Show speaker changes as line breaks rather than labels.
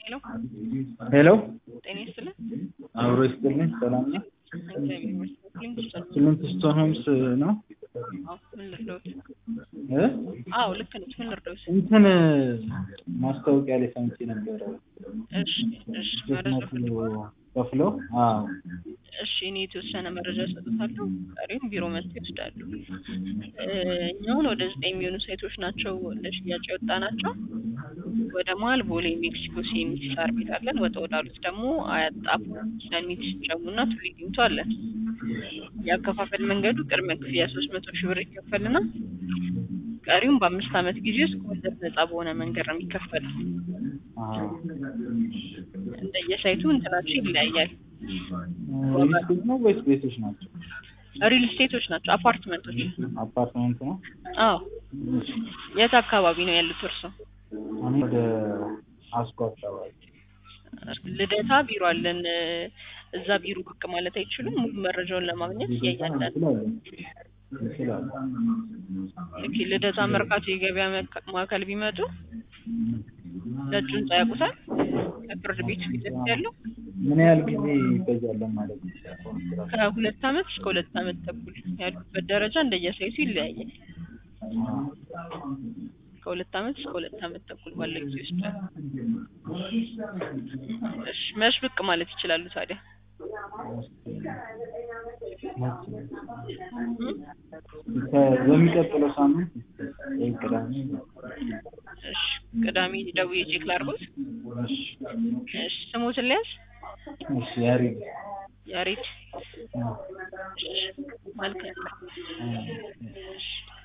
ሄሎ
ሄሎ
ጤና ይስጥልን።
አብሮ ይስጥልኝ። ሰላም ነው?
እግዚአብሔር ይመስገን። ሊንክ ውስጥ
ስምንት ስቶን ሆምስ ነው?
አዎ፣ ምን ልርዳዎት?
እ?
አዎ ልክ ነች። ምን ልርዳዎት?
እንትን ማስታወቂያ ላይ ሰምቼ ነበረ።
እሺ፣ እሺ፣
ሶስት
መረጃ
መቶ
ፈልገዋል።
ከፍሎ አዎ
እሺ፣ እኔ የተወሰነ መረጃ እሰጥታለሁ። ቀሪም ቢሮ መጥተው ይወስዳሉ። እ፣ እኛውን ወደ ዘጠኝ የሚሆኑ ሳይቶች ናቸው ለሽያጭ የወጣ ናቸው። ወደ መሀል ቦሌ ሜክሲኮ ሲኤምሲ ሳር ቤት አለን። ወጣ ወዳሉት ደግሞ አያት ጣፎ፣ ሰሚት፣ ጀሙና ቱሊ ዲምቱ አለን። የአከፋፈል መንገዱ ቅድመ ክፍያ ሶስት መቶ ሺህ ብር ይከፈልና ቀሪውም በአምስት ዓመት ጊዜ ውስጥ ከወለድ ነጻ በሆነ መንገድ ነው የሚከፈለው።
አዎ
እንደየሳይቱ እንትናቸው ይለያያል።
ሪል ስቴት ነው ወይስ ቤቶች ናቸው?
ሪል ስቴቶች ናቸው፣ አፓርትመንቶች።
አፓርትመንት ነው?
አዎ። የት አካባቢ ነው ያሉት እርሶ?
እኔ ወደ አስኮ አካባቢ
ልደታ ቢሮ አለን። እዛ ቢሮ ብቅ ማለት አይችሉም። ሙሉ መረጃውን ለማግኘት እያያለን።
እንችላለን እንችላለን።
ኦኬ፣ ልደታ መርካቶ የገበያ መካ- ማዕከል ቢመጡ ነጩ ህንጻ ያውቁታል? ከፍርድ ቤቱ ፊት ለፊት ያለው
ምን ያህል ጊዜ ይፈጃለን ማለት ነው?
ከሁለት ዓመት እስከ ሁለት ዓመት ተኩል ያሉበት ደረጃ እንደየሳይቱ ይለያያል። ከሁለት ዓመት እስከ ሁለት ዓመት ተኩል ባለው ጊዜ ይወስዳል። እሺ፣ መች ብቅ ማለት ይችላሉ ታዲያ?
በሚቀጥለው ሳምንት ወይ ቅዳሜ
እሺ፣ ቅዳሜ ደውዬ ቼክ ላድርጎት።
እሺ
እሺ፣ ስሞትን ልያዝ?
እሺ ያሬድ
ያሬድ።
አዎ
እሺ፣ መልካም።
አዎ
እሺ